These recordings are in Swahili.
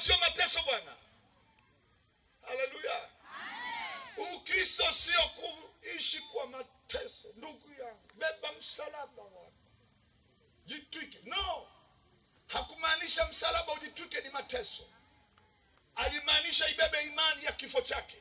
sio mateso bwana haleluya ukristo sio kuishi kwa mateso ndugu yangu beba msalaba wako jitwike no hakumaanisha msalaba ujitwike ni mateso alimaanisha ibebe imani ya kifo chake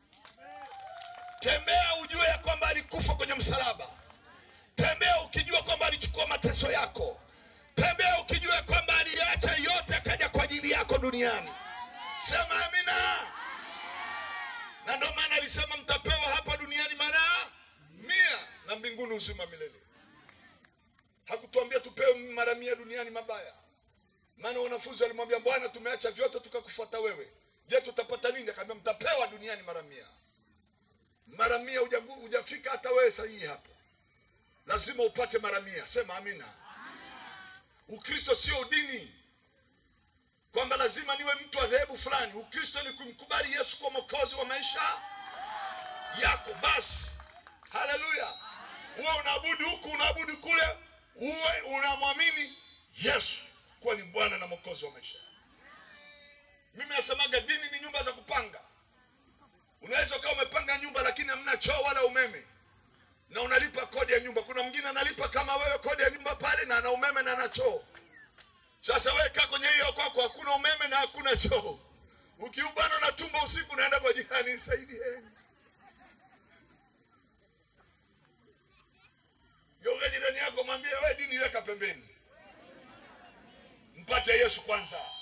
tembea ujue ya kwamba alikufa kwenye msalaba tembea ukijua kwamba alichukua mateso yako tembea ukijua ya kwamba aliacha yote akaja kwa ajili yako duniani sema amina na ndio maana alisema mtapewa hapa duniani mara mia na mbinguni uzima milele hakutuambia tupewe mara mia duniani mabaya maana wanafunzi walimwambia bwana tumeacha vyote tukakufuata wewe je tutapata nini akaambia mtapewa duniani mara mia mara mia hujagu- hujafika hata wewe sahihi hapo lazima upate mara mia sema amina ukristo sio dini kwamba lazima niwe mtu wa dhehebu fulani ukristo ni kumkubali yesu kwa mwokozi wa maisha yako basi haleluya uwe unaabudu huku unaabudu kule uwe unamwamini yesu kuwa ni bwana na mwokozi wa maisha mimi nasemaga dini ni nyumba za kupanga unaweza ukawa umepanga nyumba lakini hamna choo wala umeme na unalipa kodi ya nyumba kuna mwingine analipa kama wewe kodi ya nyumba pale na ana umeme na ana choo sasa wewe kaa kwenye hiyo kwako hakuna umeme na hakuna choo ukiubana na tumbo usiku unaenda kwa jirani saidieni geuka jirani yako mwambie we dini weka pembeni mpate yesu kwanza